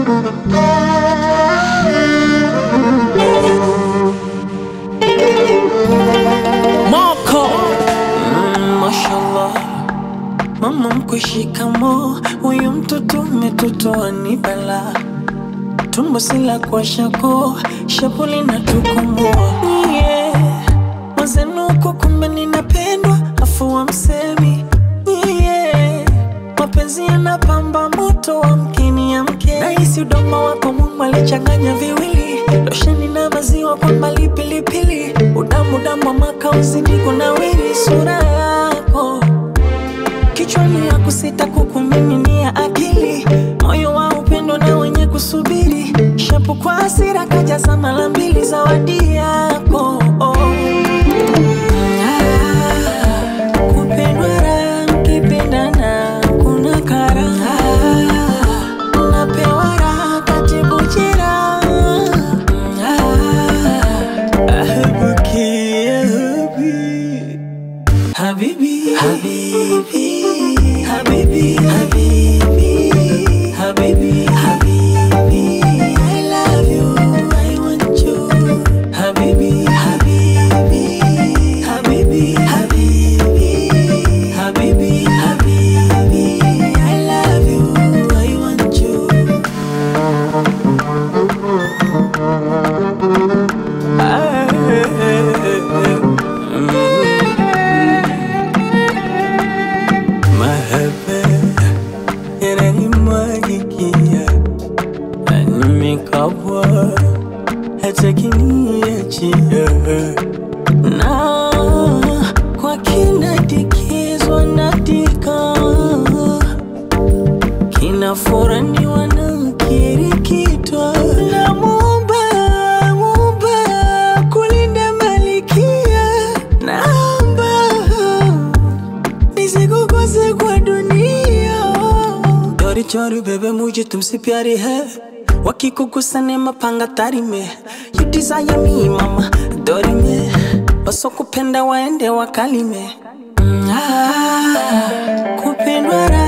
Moko mm, mashallah mama mkwe shikamo huyu mtoto umetotoa ni bala tumbo sila kwa shako shapuli na tukomoa yeah. mazenuko kumbe ninapendwa afu wa msemi yeah. mapenzi yanapamba moto wa mkini ya mke nahisi udomo wako Mungu alichanganya viwili losheni na maziwa kwa mbali pilipili udamu damu wa makauzi niko na wili sura yako kichwani ya kusita kukumiminia akili moyo wa upendo na wenye kusubiri shapu kwa hasira kajaza mara mbili zawadi yako oh. Ah, kupendwa raha mkipendana kuna karaha napewa raha katibu jeraha Ah, ahabuki, ahabi. Habibi, Habibi, Habibi, Habibi, Habibi, Habibi, I love you, I want you. Habibi, Habibi, Habibi, Habibi, Habibi, Habibi, I love you, I want you. Mahaba yananimwagikia na nimekabwa hata kiniachia na kwa kinadikizwa natika kinafuraniwa na kirikitwa na mumba mumba kulinda malikia naomba nisikukose kwa dunia चोरी चोरी बेबे मुझे तुमसे प्यारी है वकी को गुस्सा ने mapanga tari me you desire me mama dori me wasokupenda waende wakalime Mm, ah, kupendwa raha